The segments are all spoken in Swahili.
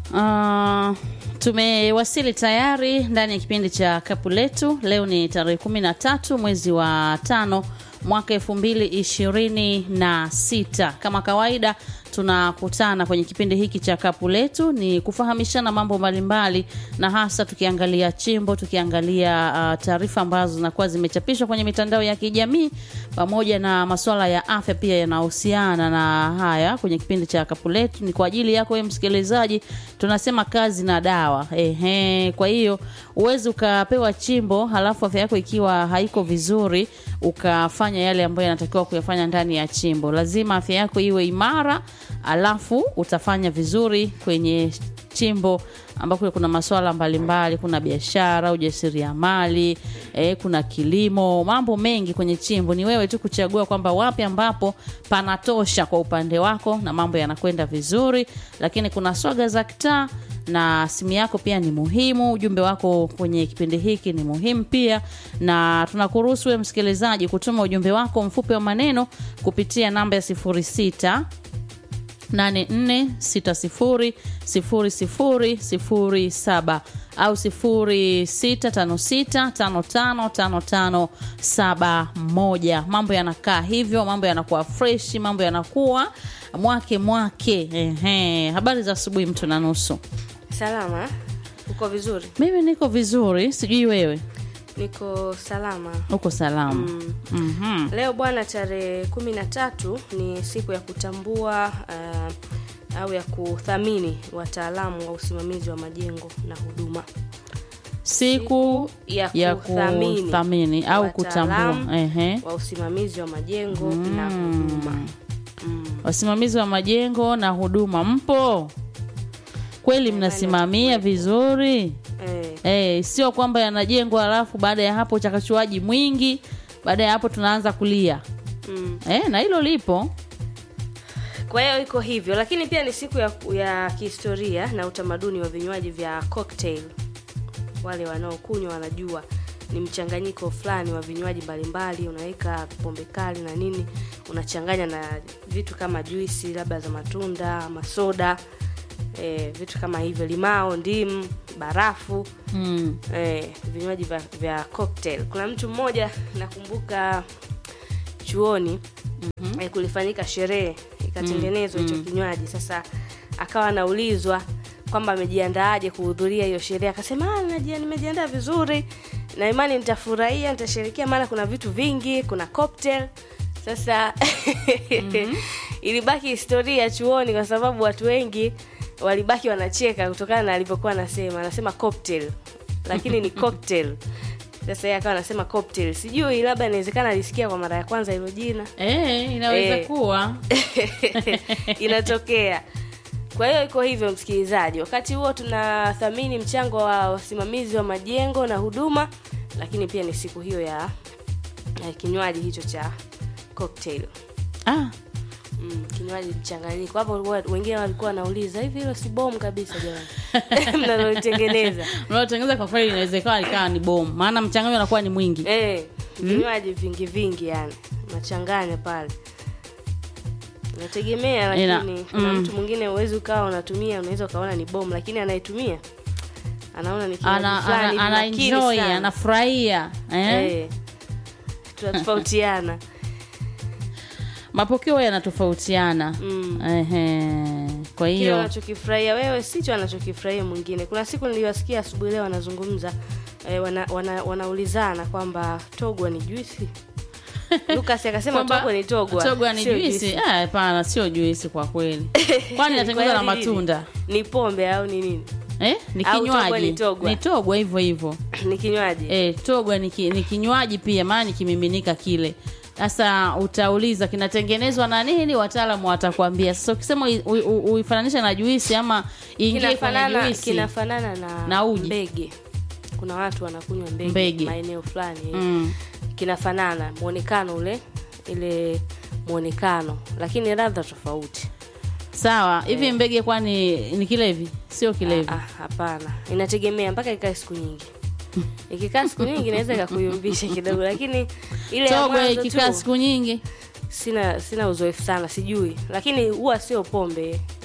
Uh, tumewasili tayari ndani ya kipindi cha kapu letu. Leo ni tarehe kumi na tatu mwezi wa tano mwaka elfu mbili ishirini na sita. Kama kawaida tunakutana kwenye kipindi hiki cha kapu letu ni kufahamishana mambo mbalimbali, na hasa tukiangalia chimbo, tukiangalia uh, taarifa ambazo zinakuwa zimechapishwa kwenye mitandao ya kijamii pamoja na masuala ya afya pia yanahusiana na haya kwenye kipindi cha kapu letu. Ni kwa ajili yako wewe msikilizaji, tunasema kazi na dawa. Ehe, kwa hiyo uwezi ukapewa chimbo halafu afya yako ikiwa haiko vizuri ukafanya yale ambayo yanatakiwa kuyafanya ndani ya chimbo. Lazima afya yako iwe imara, alafu utafanya vizuri kwenye chimbo ambako kuna masuala mbalimbali, kuna biashara, ujasiriamali, eh, kuna kilimo, mambo mengi kwenye chimbo. Ni wewe tu kuchagua kwamba wapi ambapo panatosha kwa upande wako na mambo yanakwenda vizuri, lakini kuna swaga za kitaa na simu yako pia ni muhimu. Ujumbe wako kwenye kipindi hiki ni muhimu pia, na tunakuruhusu wewe msikilizaji kutuma ujumbe wako mfupi wa maneno kupitia namba ya 06 84600007 au 0656555571. Mambo yanakaa hivyo, mambo yanakuwa fresh, mambo yanakuwa mwake mwake. Ehe, habari za asubuhi, mtu na nusu. Salama, uko vizuri? Mimi niko vizuri, sijui wewe Niko salama. uko salama? Mm. Mhm. Leo bwana, tarehe kumi na tatu ni siku ya kutambua uh, au ya kuthamini wataalamu wa usimamizi wa majengo na huduma. Siku ya ya kuthamini kuthamini au kutambua. wataalamu Ehe. wa usimamizi wa majengo na huduma. Mm. Wasimamizi wa majengo na huduma, mpo kweli? Mnasimamia vizuri? Eh, Eh, sio kwamba yanajengwa alafu baada ya hapo uchakachuaji mwingi, baada ya hapo tunaanza kulia. mm. Eh, na hilo lipo. Kwa hiyo iko hivyo, lakini pia ni siku ya, ya kihistoria na utamaduni wa vinywaji vya cocktail. Wale wanaokunywa wanajua ni mchanganyiko fulani wa vinywaji mbalimbali, unaweka pombe kali na nini, unachanganya na vitu kama juisi labda za matunda ama soda e, vitu kama hivyo, limao, ndimu, barafu Mm. eh, vinywaji vya, vya cocktail. Kuna mtu mmoja nakumbuka chuoni mm-hmm. eh, kulifanyika sherehe ikatengenezwa hicho kinywaji. Sasa akawa anaulizwa kwamba amejiandaaje kuhudhuria hiyo sherehe, akasema "Ah, najia- nimejiandaa vizuri na imani nitafurahia, nitasherekea, maana kuna vitu vingi, kuna cocktail. Sasa ilibaki historia chuoni, kwa sababu watu wengi walibaki wanacheka kutokana na alivyokuwa anasema, anasema cocktail lakini ni cocktail. Sasa yeye akawa anasema cocktail, sijui labda inawezekana alisikia kwa mara ya kwanza hilo jina Eh, inaweza Eh. kuwa. inatokea. Kwa hiyo iko hivyo, msikilizaji. Wakati huo tunathamini mchango wa wasimamizi wa majengo na huduma, lakini pia ni siku hiyo ya, ya kinywaji hicho cha cocktail. Ah, Mm, kinywaji mchanganyiko hapo. wa- Wengine walikuwa wanauliza hivi, hilo si bomu kabisa jamani, mnalolitengeneza unaotengeneza kwa kweli inawezekana ikawa ni bomu, maana mchanganyo unakuwa ni mwingi. eh, vinywaji vingi vingi, yani nachanganya pale, nategemea. Ina- Lakini kuna mm. mtu mwingine uwezi ukawa unatumia, unaweza ukaona ni bomu, lakini anayetumia anaona ni kinywaji Ana, fulani ana, hivi ana makini enjoy, sana. anafurahia eh? eh, tunatofautiana Mapokeo yanatofautiana. mm. Ehe. Kwa kile hiyo unachokifurahia wewe sicho anachokifurahia mwingine. Kuna siku niliwasikia asubuhi leo wanazungumza eh, wana, wana, wanaulizana kwamba togwa ni juisi. Lucas akasema kwamba togwa ni togwa, togwa ni sio juisi. Eh, hapana, sio juisi kwa kweli. Kwani inatengenezwa na Kwa hiyo ni nini? matunda Ni pombe au ni nini? eh? Ni Au togwa kinywaji, ni togwa? ni togwa hivyo hivyo. ni kinywaji Eh, togwa ni, ki, ni kinywaji pia, maana ni kimiminika kile. Sasa utauliza kinatengenezwa na nini, wataalamu watakwambia. Sasa ukisema ui- ui- ui- uifananishe na juisi ama ingie kwenye kinafanana juisi kinafanana na, Na uji. mbege. Kuna watu wanakunywa mbege, Mbege. maeneo fulani eh. mm. Kinafanana muonekano ule ile muonekano, lakini ladha tofauti. Sawa, hivi mbege kwani ni kilevi? Sio kilevi. Ah, ah, hapana, inategemea mpaka ikae siku nyingi. Ikikaa siku nyingi inaweza ikakuyumbisha kidogo, lakini ile ya Togwa mwanzo ikikaa tu siku nyingi sina sina uzoefu sana, sijui, lakini huwa sio pombe,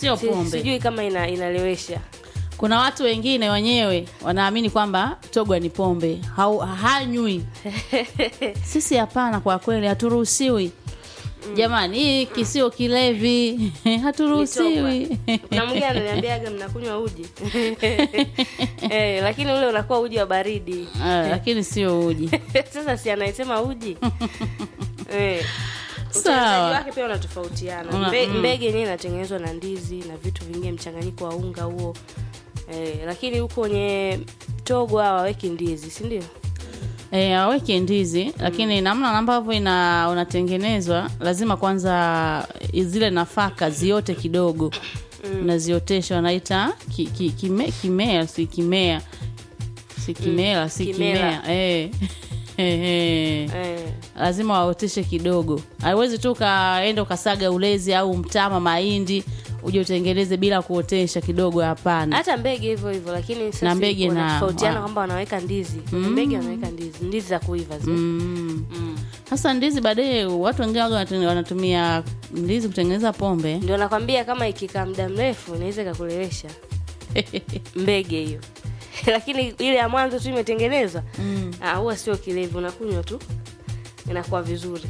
sio Si- pombe sijui kama ina, inalewesha kuna watu wengine wenyewe wanaamini kwamba togwa ni pombe Hau, hanywi sisi hapana kwa kweli haturuhusiwi jamani hii kisio kilevi haturuhusiwi kuna mwingine ananiambiaga mnakunywa uji eh, lakini ule unakuwa uji wa baridi Ah, lakini sio uji sasa si anaisema uji eh. Sawa. utengenezaji wake pia unatofautiana Una- Mbe, mm. mbege yenyewe inatengenezwa na ndizi na vitu vingine mchanganyiko wa unga huo eh, lakini huko kwenye togo hawaweki ndizi si ndio Eh, aweke ndizi lakini namna ambavyo ina unatengenezwa lazima kwanza zile nafaka ziote kidogo unaziotesha wanaita ki, ki, kime, kimea si kimea si kimela si kimela. kimea eh. Eh, eh. eh. lazima waoteshe kidogo haiwezi tu ukaenda ukasaga ulezi au mtama mahindi uje utengeneze bila kuotesha kidogo hapana hata mbege hivyo hivyo lakini sasa Na mbege na- wanatofautiana wa- kwamba wanaweka ndizi kwenye mbege wanaweka ndizi ndizi za kuiva zile mm. mm. hasa ndizi baadaye watu wengine waga wanatu- wanatumia ndizi kutengeneza pombe ndio nakwambia kama ikikaa muda mrefu inaweza ikakulewesha mbege hiyo lakini ile ya mwanzo tu imetengenezwa mm. ah, huwa sio kilevi unakunywa tu inakuwa vizuri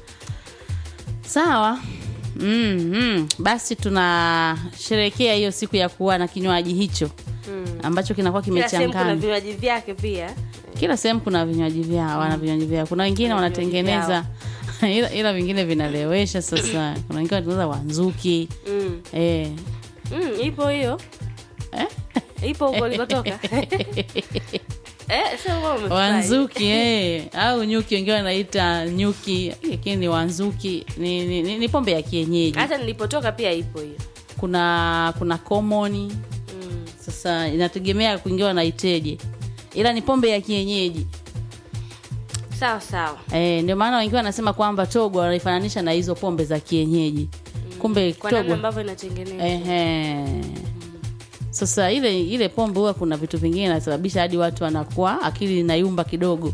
sawa mm, mm. basi tunasherekea hiyo siku ya kuwa na kinywaji hicho mm. ambacho kinakuwa kila sehemu kuna kimechanganywa vinywaji vyake pia kila sehemu kuna vinywaji vyao wana vinywaji vyao kuna wengine Kuna vinywaji wanatengeneza ila, ila vingine vinalewesha sasa kuna wengine wanatengeneza wanzuki mm. eh. Mm, ipo hiyo Eh? ipo huko ulikotoka eh, sio kama umefurahi. wanzuki eh. au nyuki wengine wanaita nyuki lakini ni wanzuki ni, ni, ni, ni pombe ya kienyeji hata nilipotoka pia ipo hiyo kuna kuna komoni mm. sasa inategemea kuingia wanaiteje ila ni pombe ya kienyeji sawa sawa e, ndio maana wengine wanasema kwamba togo wanaifananisha na hizo pombe za kienyeji kumbe kwa namna togo ambavyo inatengenezwa ehe sasa ile ile pombe huwa kuna vitu vingine inasababisha hadi watu wanakuwa akili inayumba kidogo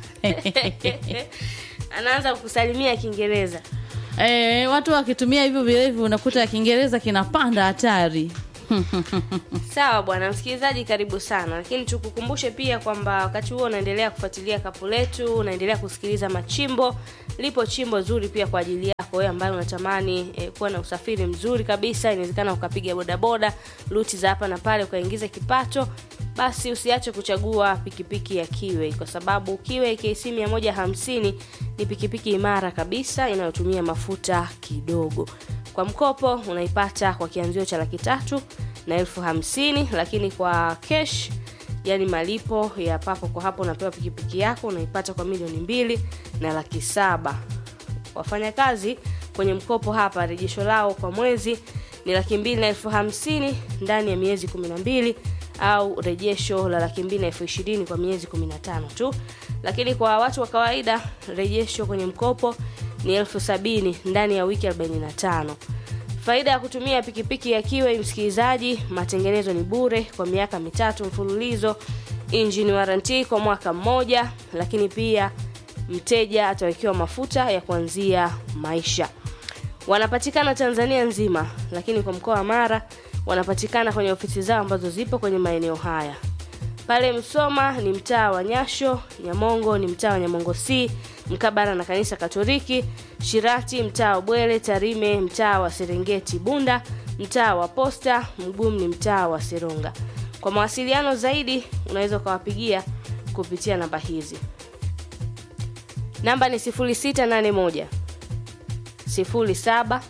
anaanza kusalimia kiingereza e, watu wakitumia hivyo vilevi unakuta kiingereza kinapanda hatari sawa bwana msikilizaji karibu sana lakini tukukumbushe pia kwamba wakati huo unaendelea kufuatilia kapu letu unaendelea kusikiliza machimbo lipo chimbo zuri pia kwa ajili yako wewe ambaye unatamani eh, kuwa na usafiri mzuri kabisa inawezekana ukapiga bodaboda ruti za hapa na pale ukaingiza kipato basi usiache kuchagua pikipiki ya kiwe kwa sababu kiwe kc 150 ni pikipiki imara kabisa inayotumia mafuta kidogo kwa mkopo unaipata kwa kianzio cha laki tatu na elfu hamsini lakini kwa kesh yani malipo ya papo kwa hapo unapewa pikipiki yako unaipata kwa milioni mbili na laki saba wafanyakazi kwenye mkopo hapa rejesho lao kwa mwezi ni laki mbili na elfu hamsini ndani ya miezi kumi na mbili au rejesho la laki mbili na elfu ishirini kwa miezi kumi na tano tu lakini kwa watu wa kawaida rejesho kwenye mkopo ni elfu sabini ndani ya wiki 45 faida ya kutumia pikipiki ya kiwe msikilizaji matengenezo ni bure kwa miaka mitatu mfululizo engine warranty kwa mwaka mmoja lakini pia mteja atawekewa mafuta ya kuanzia maisha wanapatikana tanzania nzima lakini kwa mkoa wa mara wanapatikana kwenye ofisi zao ambazo zipo kwenye maeneo haya pale msoma ni mtaa wa nyasho nyamongo ni mtaa wa nyamongo c mkabara na kanisa katoliki shirati mtaa wa bwele tarime mtaa wa serengeti bunda mtaa wa posta mgumu ni mtaa wa seronga kwa mawasiliano zaidi unaweza ukawapigia kupitia namba hizi namba ni 681 07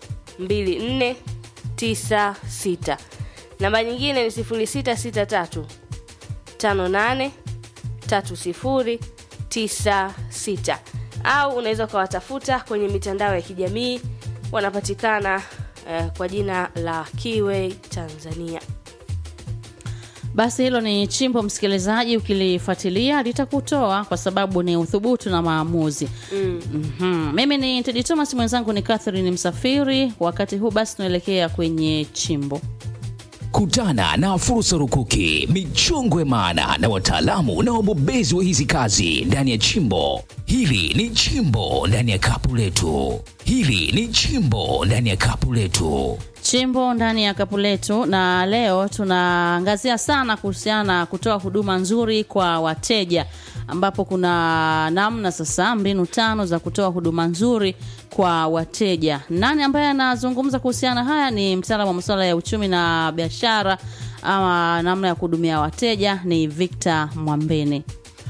2496 namba nyingine ni 0663 58 3096 au unaweza ukawatafuta kwenye mitandao ya kijamii wanapatikana eh, kwa jina la kiwe tanzania basi hilo ni chimbo msikilizaji ukilifuatilia litakutoa kwa sababu ni uthubutu na maamuzi mm. mm-hmm. mimi ni tedi thomas mwenzangu ni catherine msafiri wakati huu basi tunaelekea kwenye chimbo Kutana na fursa rukuki, michongwe maana na wataalamu na wabobezi wa hizi kazi ndani ya chimbo. Hili ni chimbo ndani ya kapu letu. Hili ni chimbo ndani ya kapu letu. chimbo ndani ya kapu letu, na leo tunaangazia sana kuhusiana na kutoa huduma nzuri kwa wateja, ambapo kuna namna sasa, mbinu tano za kutoa huduma nzuri kwa wateja. Nani ambaye anazungumza kuhusiana na haya? Ni mtaalamu wa masuala ya uchumi na biashara, ama namna ya kuhudumia wateja, ni Victor Mwambene.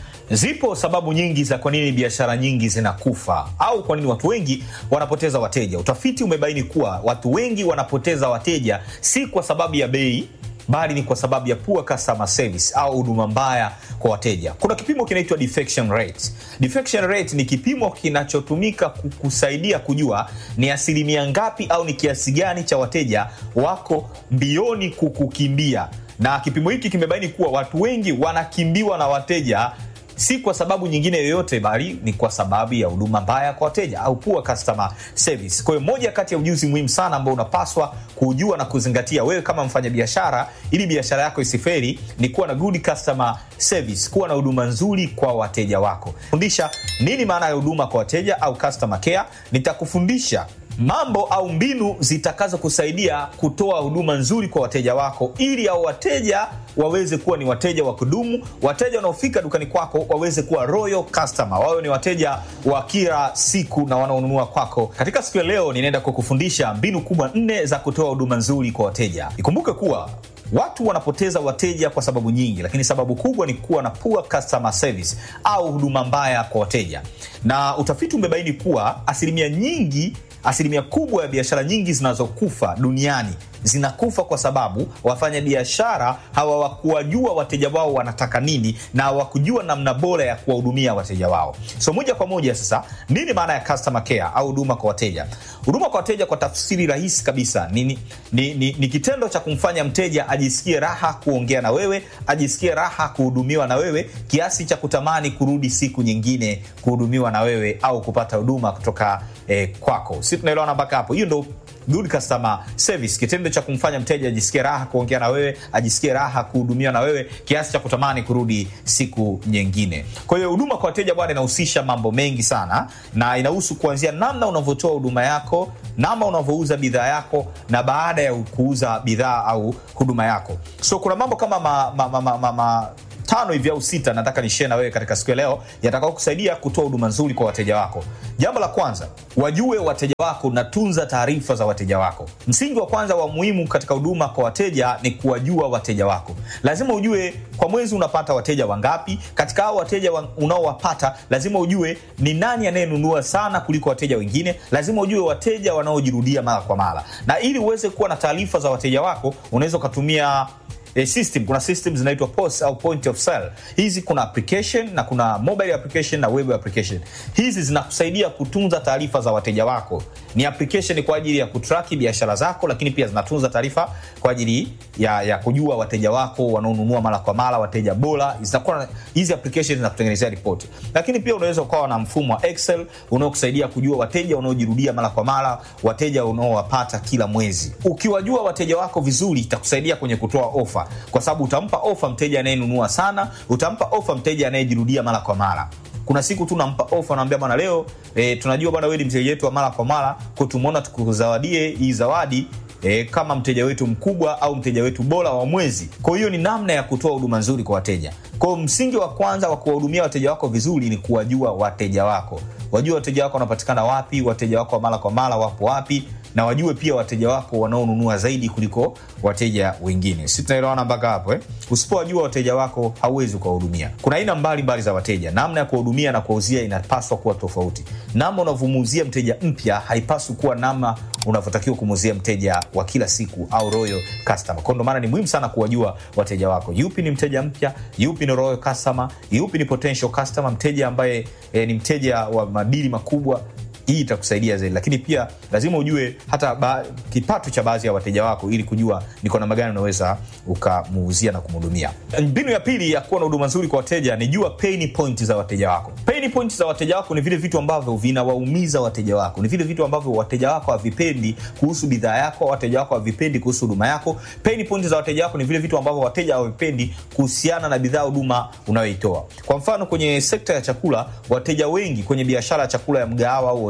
Zipo sababu nyingi za kwa nini biashara nyingi zinakufa au kwa nini watu wengi wanapoteza wateja. Utafiti umebaini kuwa watu wengi wanapoteza wateja si kwa sababu ya bei bali ni kwa sababu ya poor customer service au huduma mbaya kwa wateja. Kuna kipimo kinaitwa defection rate. Defection rate ni kipimo kinachotumika kusaidia kujua ni asilimia ngapi au ni kiasi gani cha wateja wako mbioni kukukimbia, na kipimo hiki kimebaini kuwa watu wengi wanakimbiwa na wateja si kwa sababu nyingine yoyote bali ni kwa sababu ya huduma mbaya kwa wateja au poor customer service. Kwa hiyo moja kati ya ujuzi muhimu sana ambao unapaswa kujua na kuzingatia wewe kama mfanyabiashara, ili biashara yako isiferi, ni kuwa na good customer service, kuwa na huduma nzuri kwa wateja wako. Fundisha nini maana ya huduma kwa wateja au customer care. Nitakufundisha mambo au mbinu zitakazo kusaidia kutoa huduma nzuri kwa wateja wako, ili au wateja waweze kuwa ni wateja wa kudumu. Wateja wanaofika dukani kwako waweze kuwa royal customer, wawe ni wateja wa kila siku na wanaonunua kwako. Katika siku ya leo, ninaenda kukufundisha mbinu kubwa nne za kutoa huduma nzuri kwa wateja. Ikumbuke kuwa watu wanapoteza wateja kwa sababu nyingi, lakini sababu kubwa ni kuwa na poor customer service au huduma mbaya kwa wateja, na utafiti umebaini kuwa asilimia nyingi asilimia kubwa ya biashara nyingi zinazokufa duniani zinakufa kwa sababu wafanya biashara hawakuwajua wateja wao wanataka nini na hawakujua namna bora ya kuwahudumia wateja wao. So moja kwa moja sasa, nini maana ya customer care au huduma kwa wateja? Huduma kwa wateja kwa tafsiri rahisi kabisa ni, ni, ni, ni, ni kitendo cha kumfanya mteja ajisikie raha kuongea na wewe, ajisikie raha kuhudumiwa na wewe kiasi cha kutamani kurudi siku nyingine kuhudumiwa na wewe au kupata huduma kutoka eh, kwako. Si tunaelewana mpaka hapo? Hiyo ndo good customer service, kitendo cha kumfanya mteja ajisikie raha kuongea na wewe, ajisikie raha kuhudumiwa na wewe kiasi cha kutamani kurudi siku nyingine. Kwa hiyo huduma kwa wateja bwana, inahusisha mambo mengi sana, na inahusu kuanzia namna unavyotoa huduma yako, namna unavyouza bidhaa yako, na baada ya kuuza bidhaa au huduma yako. So kuna mambo kama ma, ma, ma, ma, ma, ma tano hivi au sita nataka nishare na wewe katika siku ya leo yatakao kusaidia kutoa huduma nzuri kwa wateja wako. Jambo la kwanza, wajue wateja wako na tunza taarifa za wateja wako. Msingi wa kwanza wa muhimu katika huduma kwa wateja ni kuwajua wateja wako. Lazima ujue kwa mwezi unapata wateja wangapi. Katika hao wateja unaowapata, lazima ujue ni nani anayenunua sana kuliko wateja wengine. Lazima ujue wateja wanaojirudia mara kwa mara, na ili uweze kuwa na taarifa za wateja wako unaweza ukatumia E, system kuna system zinaitwa POS au point of sale. Hizi kuna application na kuna mobile application na web application. Hizi zinakusaidia kutunza taarifa za wateja wako. Ni application kwa ajili ya kutraki biashara zako, lakini pia zinatunza taarifa kwa ajili ya, ya kujua wateja wako wanaonunua mara kwa mara, wateja bora. Zinakuwa hizi application zinakutengenezea ripoti, lakini pia unaweza ukawa na mfumo wa Excel unaokusaidia kujua wateja wanaojirudia mara kwa mara, wateja unaowapata kila mwezi. Ukiwajua wateja wako vizuri, itakusaidia kwenye kutoa ofa kwa sababu utampa ofa mteja anayenunua sana, utampa ofa mteja anayejirudia mara kwa mara. Kuna siku tu nampa ofa, naambia bwana, leo e, tunajua bwana, wewe ni mteja wetu wa mara kwa mara, kwa tumeona tukuzawadie hii zawadi E, kama mteja wetu mkubwa au mteja wetu bora wa mwezi. Kwa hiyo ni namna ya kutoa huduma nzuri kwa wateja. Kwa hiyo msingi wa kwanza wa kuwahudumia wateja wako vizuri ni kuwajua wateja wako. Wajua wateja wako wanapatikana wapi, wateja wako wa mara kwa mara wapo wapi, na wajue pia wateja wako wanaonunua zaidi kuliko wateja wengine. Si tunaelewana mpaka hapo eh? Usipowajua wateja wako hauwezi kuwahudumia. Kuna aina mbalimbali za wateja. Namna ya kuwahudumia na kuwauzia inapaswa kuwa tofauti. Namna unavyomuuzia mteja mpya haipaswi kuwa namna unavyotakiwa kumuuzia mteja wa kila siku au royal customer. Kwa ndo maana ni muhimu sana kuwajua wateja wako. Yupi ni mteja mpya, yupi ni royal customer, yupi ni potential customer, mteja ambaye eh, ni mteja wa madili makubwa hii itakusaidia zaidi, lakini pia lazima ujue hata ba, kipato cha baadhi ya wateja wako ili kujua ni kwa namna gani unaweza ukamuuzia na kumhudumia. Mbinu ya pili ya kuwa na huduma nzuri kwa wateja ni jua pain point za wateja wako. Pain point za wateja wako ni vile vitu ambavyo vinawaumiza wateja wako, ni vile vitu ambavyo wateja wako havipendi kuhusu bidhaa yako, wateja wako havipendi kuhusu huduma yako. Pain point za wateja wako ni vile vitu ambavyo wateja hawavipendi kuhusiana na bidhaa, huduma unayoitoa. Kwa mfano, kwenye sekta ya chakula, wateja wengi kwenye biashara ya chakula ya mgahawa au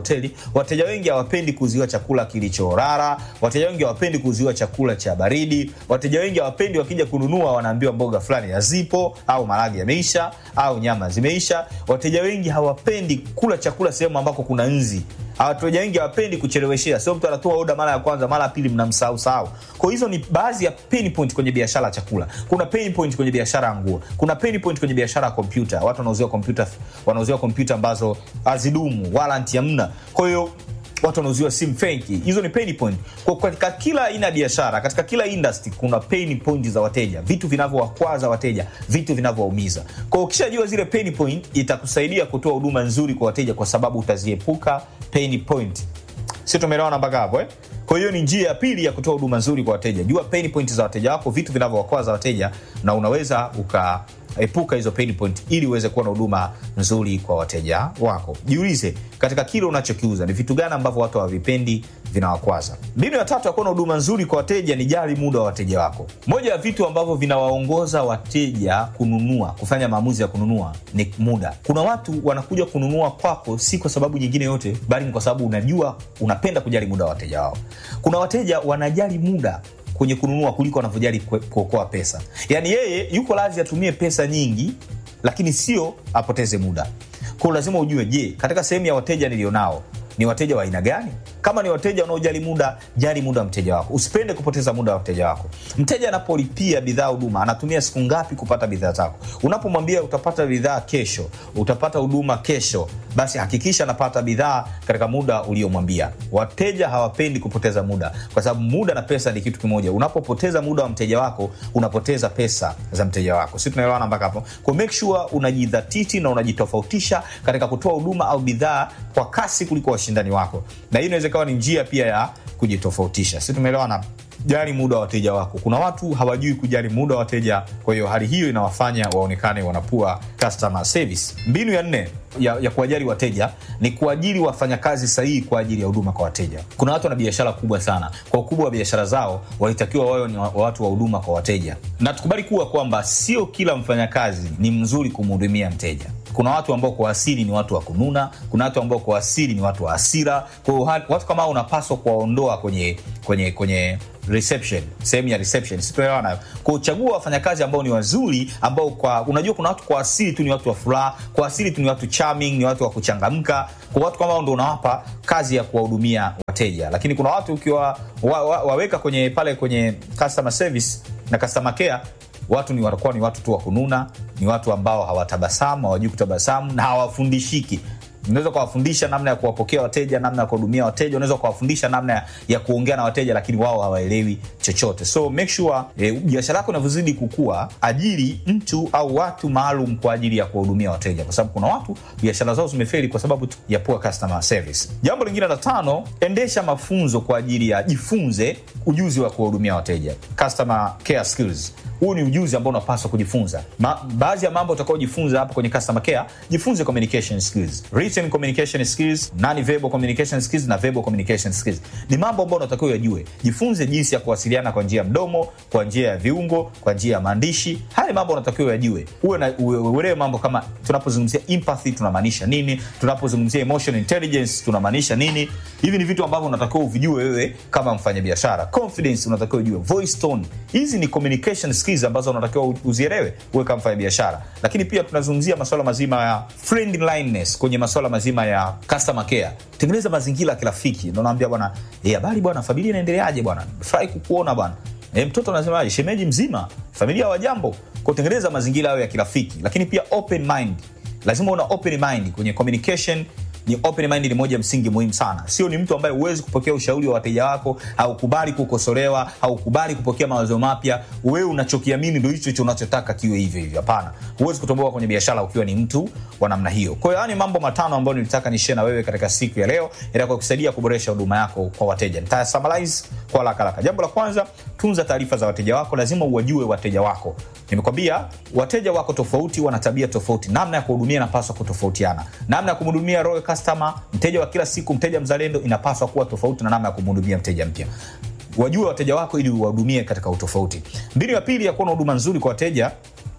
hoteli wateja wengi hawapendi kuuziwa chakula kilichorara wateja wengi hawapendi kuuziwa chakula cha baridi wateja wengi hawapendi wakija kununua wanaambiwa mboga fulani hazipo au maragi yameisha au nyama zimeisha wateja wengi hawapendi kula chakula sehemu ambako kuna nzi wateja wengi hawapendi kucheleweshea sio mtu anatoa oda mara ya kwanza mara ya pili mnamsahau sahau kwa hizo ni baadhi ya pain point kwenye biashara ya chakula kuna pain point kwenye biashara ya nguo kuna pain point kwenye biashara ya kompyuta watu wanauziwa kompyuta wanauziwa kompyuta ambazo hazidumu warranty hamna kwa hiyo watu wanauziwa simu fenki hizo ni pain point kwa katika kila aina ya biashara katika kila industry kuna pain point za wateja vitu vinavyowakwaza wateja vitu vinavyowaumiza kwa ukishajua zile pain point itakusaidia kutoa huduma nzuri kwa wateja kwa sababu utaziepuka pain point si tumeelewana mpaka hapo eh? kwa hiyo ni njia ya pili ya kutoa huduma nzuri kwa wateja jua pain point za wateja wako vitu vinavyowakwaza wateja na unaweza ukaepuka hizo pain point ili uweze kuwa na huduma nzuri kwa wateja wako jiulize katika kile unachokiuza ni vitu gani ambavyo watu hawavipendi vinawakwaza mbinu ya tatu ya kuwa na huduma nzuri kwa wateja ni jali muda wa wateja wako moja ya vitu ambavyo vinawaongoza wateja kununua kufanya maamuzi ya kununua ni muda kuna watu wanakuja kununua kwako si kwa sababu nyingine yote bali ni kwa sababu unajua unapenda kujali muda wa wateja wao kuna wateja wanajali muda kwenye kununua kuliko wanavyojali kue- kuokoa pesa yaani yeye yuko lazi atumie pesa nyingi lakini sio apoteze muda kwao lazima ujue je katika sehemu ya wateja nilionao ni wateja wa aina gani kama ni wateja wanaojali muda jali muda wa mteja wako usipende kupoteza muda wa mteja wako mteja anapolipia bidhaa huduma anatumia siku ngapi kupata bidhaa zako unapomwambia utapata bidhaa kesho utapata huduma kesho basi hakikisha anapata bidhaa katika muda uliomwambia wateja hawapendi kupoteza muda kwa sababu muda na pesa ni kitu kimoja unapopoteza muda wa mteja wako unapoteza pesa za mteja wako si tunaelewana mpaka hapo kwa make sure unajidhatiti na unajitofautisha katika kutoa huduma au bidhaa kwa kasi kuliko washindani wako na hii inaweza ikawa ni njia pia ya kujitofautisha si tumeelewana jali muda wa wateja wako kuna watu hawajui kujali muda wa wateja kwa hiyo hali hiyo inawafanya waonekane wanapua customer service mbinu ya nne ya, ya kuwajali wateja ni kuajiri wafanyakazi sahihi kwa ajili ya huduma kwa wateja kuna watu wana biashara kubwa sana kwa ukubwa wa biashara zao walitakiwa wawe ni wa- watu wa huduma kwa wateja na tukubali kuwa kwamba sio kila mfanyakazi ni mzuri kumhudumia mteja kuna watu ambao kwa asili ni watu wa kununa kuna watu ambao kwa asili ni watu wa hasira kwa hiyo ha- watu kama hao unapaswa kuwaondoa kwenye kwenye kwenye reception sehemu ya reception situelewana kwa uchagua wafanyakazi ambao ni wazuri ambao kwa unajua kuna watu kwa asili tu ni watu wa furaha kwa asili tu ni watu charming ni watu wa kuchangamka kwa watu kama hao ndo unawapa kazi ya kuwahudumia wateja lakini kuna watu ukiwa wa, wa, waweka kwenye pale kwenye customer service na customer care watu ni watakuwa ni watu tu wa kununa ni watu ambao hawatabasamu hawajui kutabasamu na hawafundishiki unaweza kuwafundisha namna ya kuwapokea wateja namna ya kuwahudumia wateja unaweza kuwafundisha namna ya, ya kuongea na wateja lakini wao hawaelewi chochote so make sure eh, biashara yako inavyozidi kukua ajiri mtu au watu maalum kwa ajili ya kuwahudumia wateja kwa sababu kuna watu biashara zao zimeferi kwa sababu tu ya poor customer service jambo lingine la tano endesha mafunzo kwa ajili ya jifunze ujuzi wa kuwahudumia wateja customer care skills huu ni ujuzi ambao unapaswa kujifunza Ma, baadhi ya mambo utakaojifunza hapo kwenye customer care jifunze communication skills written communication skills non verbal communication skills na verbal communication skills ni mambo ambayo unatakiwa yajue jifunze jinsi ya kuwasiliana kwa njia ya mdomo kwa njia ya viungo kwa njia ya maandishi haya mambo unatakiwa yajue uwe na uwe- uelewe mambo kama tunapozungumzia empathy tunamaanisha nini tunapozungumzia emotional intelligence tunamaanisha nini hivi ni vitu ambavyo unatakiwa uvijue wewe kama mfanyabiashara confidence unatakiwa ujue voice tone hizi ni communication skills ambazo unatakiwa u- uzielewe uwe kama mfanyabiashara lakini pia tunazungumzia masuala mazima ya friendliness kwenye masuala mazima ya customer care tengeneza mazingira ya kirafiki ndo naambia bwana "Eh, habari bwana familia inaendeleaje bwana furahi kukuona bwana E, mtoto anasemaje shemeji mzima familia wa jambo kutengeneza mazingira hayo ya kirafiki lakini pia open mind lazima una open mind kwenye communication ni open mind ni moja ya msingi muhimu sana sio ni mtu ambaye huwezi kupokea ushauri wa wateja wako haukubali kukosolewa haukubali kupokea mawazo mapya wewe unachokiamini ndo hicho hicho unachotaka kiwe hivyo hivyo hapana huwezi kutomboka kwenye biashara ukiwa ni mtu wa namna hiyo kwa hiyo haya ni mambo matano ambayo nilitaka nishie na wewe katika siku ya leo itakuwa kusaidia kuboresha huduma yako kwa wateja nitaya summarize kwa haraka haraka jambo la kwanza tunza taarifa za wateja wako lazima uwajue wateja wako nimekwambia wateja wako tofauti wana tabia tofauti namna ya kuhudumia inapaswa kutofautiana namna ya kumhudumia royal customer mteja wa kila siku mteja mzalendo inapaswa kuwa tofauti na namna ya kumhudumia mteja mpya wajue wateja wako ili uwahudumie katika utofauti mbinu ya pili ya kuwa na huduma nzuri kwa wateja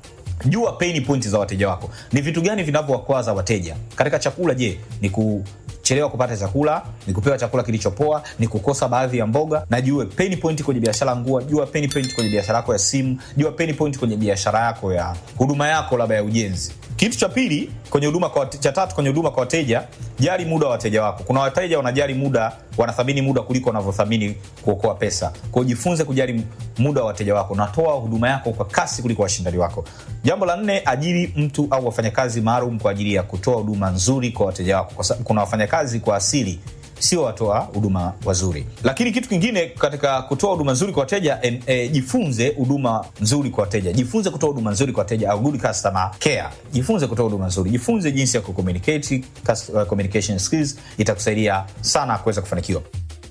jua pain point za wateja wako ni vitu gani vinavyowakwaza wateja katika chakula je ni kuchelewa kuchelewa kupata chakula ni kupewa chakula kilichopoa ni kukosa baadhi ya mboga na jue pain point kwenye biashara ya nguo jua pain point kwenye biashara yako ya simu jua pain point kwenye biashara yako ya huduma yako labda ya ujenzi kitu cha pili kwenye huduma kwa wate- cha tatu kwenye huduma kwa wateja jali muda wa wateja wako kuna wateja wanajali muda wanathamini muda kuliko wanavyothamini kuokoa pesa kwao jifunze kujali muda wa wateja wako natoa huduma yako kwa kasi kuliko washindani wako jambo la nne ajiri mtu au wafanyakazi maalum kwa ajili ya kutoa huduma nzuri kwa wateja wako kwa sababu kuna wafanyakazi kwa asili sio watoa huduma wazuri lakini kitu kingine katika kutoa huduma nzuri kwa wateja en, e, jifunze huduma nzuri kwa wateja jifunze kutoa huduma nzuri kwa wateja au good customer care jifunze kutoa huduma nzuri jifunze jinsi ya kucommunicate cus- uh, communication skills itakusaidia sana kuweza kufanikiwa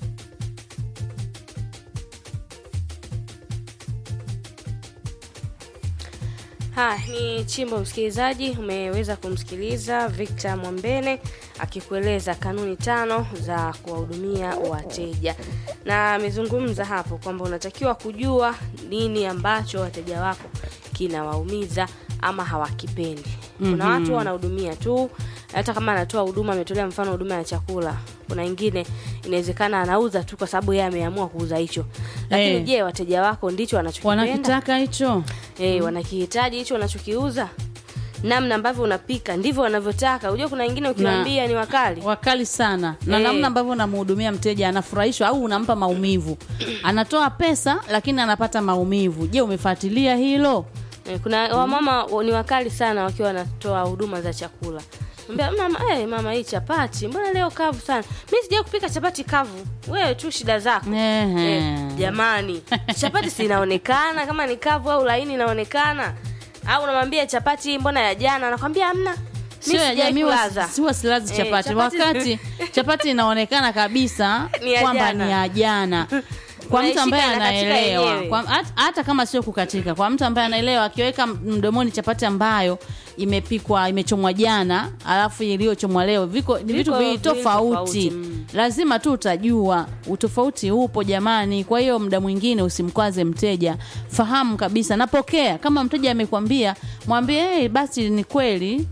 Ha, ni chimbo msikilizaji, umeweza kumsikiliza Victor Mwambene akikueleza kanuni tano za kuwahudumia wateja, na amezungumza hapo kwamba unatakiwa kujua nini ambacho wateja wako kinawaumiza ama hawakipendi. Kuna watu wanahudumia tu, hata kama anatoa huduma, ametolea mfano huduma ya chakula. Kuna wengine inawezekana anauza tu kwa sababu yeye ameamua kuuza hicho, lakini Eh. je, wateja wako ndicho wanachokipenda? wanakitaka hicho Eh, wanakihitaji hicho unachokiuza namna ambavyo unapika ndivyo wanavyotaka unajua kuna wengine ukiwaambia ni wakali wakali sana na Eh. namna ambavyo unamhudumia mteja anafurahishwa au unampa maumivu anatoa pesa lakini anapata maumivu je umefuatilia hilo Eh, kuna wamama wa- ni wakali sana wakiwa wanatoa huduma za chakula Mbea, mama eh, mama hii chapati mbona leo kavu sana mi sijai kupika chapati kavu wewe tu shida zako Ehe. eh, jamani chapati si inaonekana kama ni kavu au laini inaonekana au unamwambia chapati mbona ya jana anakwambia amna mi sio ya sijai jamii wa- kulaza siwa silazi Eh, chapati chapati- wakati chapati inaonekana kabisa Ni ya kwamba jana. ni ya jana kwa mtu Unaishika ambaye inakatika anaelewa yenyewe. kwa, hata, hata kama sio kukatika kwa mtu ambaye anaelewa akiweka mdomoni chapati ambayo imepikwa imechomwa jana alafu iliyochomwa leo viko ni vitu Viko viwili viwili tofauti tofauti, mm. lazima tu utajua utofauti upo jamani kwa hiyo muda mwingine usimkwaze mteja fahamu kabisa napokea kama mteja amekwambia mwambie hey, basi ni kweli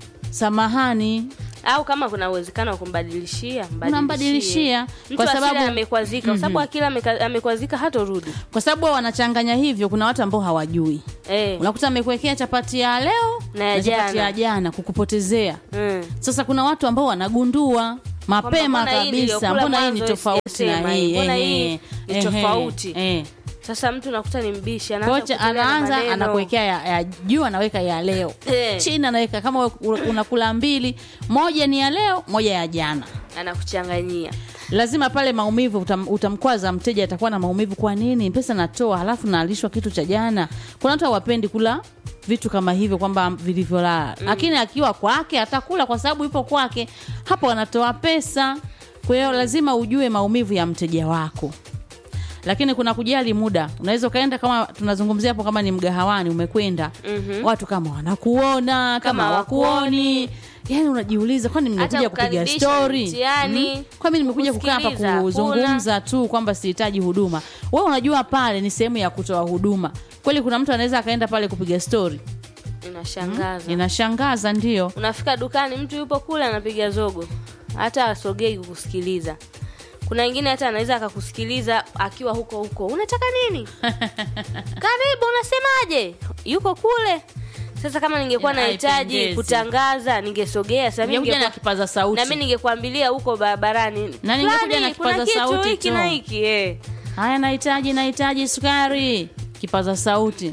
samahani au kama kuna uwezekano wa kumbadilishia mbadilishie. Unambadilishia, Mtu kwa asile sababu- amekwazika kwa sababu akila ameka- amekwazika hatorudi kwa sababu wao wanachanganya hivyo kuna watu ambao hawajui eh. unakuta amekuwekea chapati ya leo Na ya chapati jana. ya jana kukupotezea mm. sasa kuna watu ambao wanagundua mapema mbona hii kabisa niliyokula mbona hii ni mwanzo tofauti na sijasema hii hii, mbona hii ehe, ni ehe, tofauti. eh. sasa mtu nakuta ni mbishi anaanza kocha kutolea na anaanza maneno. anakuwekea ya, ya juu anaweka ya leo Eh. chini anaweka kama u- unakula mbili moja ni ya leo moja ya jana anakuchanganyia lazima pale maumivu utam, utamkwaza mteja atakuwa na maumivu kwa nini pesa natoa halafu naalishwa kitu cha jana kuna watu hawapendi kula vitu kama hivyo kwamba vilivyolala lakini akiwa kwake atakula kwa sababu ipo kwake hapo anatoa pesa kwa hiyo lazima ujue maumivu ya mteja wako lakini kuna kujali muda unaweza ukaenda kama tunazungumzia hapo kama ni mgahawani umekwenda mm-hmm. watu kama wanakuona kama Kama hawakuoni yani unajiuliza kwani Hata nimekuja kupiga kukaribisha stori mtihani, kwa mimi nimekuja kukaa hapa kusikiliza, kuzungumza tu kwamba sihitaji huduma wewe unajua pale ni sehemu ya kutoa huduma kweli kuna mtu anaweza akaenda pale kupiga stori inashangaza inashangaza ndio unafika dukani mtu yupo kule anapiga zogo hata asogei kukusikiliza kuna wengine hata anaweza akakusikiliza akiwa huko huko unataka nini karibu unasemaje yuko kule sasa kama ningekuwa Ina- nahitaji haipendezi. kutangaza ningesogea sasa mimi ningekuja na ningekuwa- kipaza sauti na mimi ningekwambilia huko barabarani Na ningekuja "Fulani, na kipaza kuna kitu sauti hiki tu." na hiki eh. haya nahitaji nahitaji sukari kipaza sauti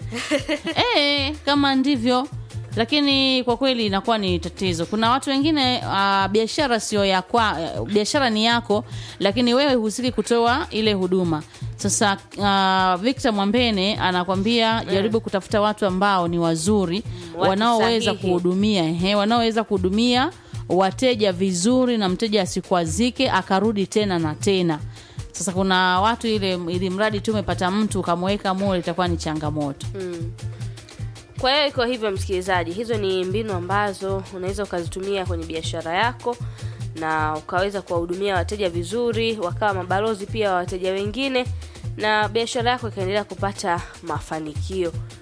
e, kama ndivyo lakini kwa kweli inakuwa ni tatizo kuna watu wengine uh, biashara sio ya kwa uh, biashara ni yako lakini wewe husiki kutoa ile huduma sasa uh, victor mwambene anakwambia jaribu kutafuta watu ambao ni wazuri watu wanaoweza sahihi. kuhudumia ehe, wanaoweza kuhudumia wateja vizuri na mteja asikwazike akarudi tena na tena sasa kuna watu ile ili mradi tu umepata mtu ukamweka mule itakuwa ni changamoto Mm. kwa hiyo iko hivyo msikilizaji hizo ni mbinu ambazo unaweza ukazitumia kwenye biashara yako na ukaweza kuwahudumia wateja vizuri wakawa mabalozi pia wa wateja wengine na biashara yako ikaendelea kupata mafanikio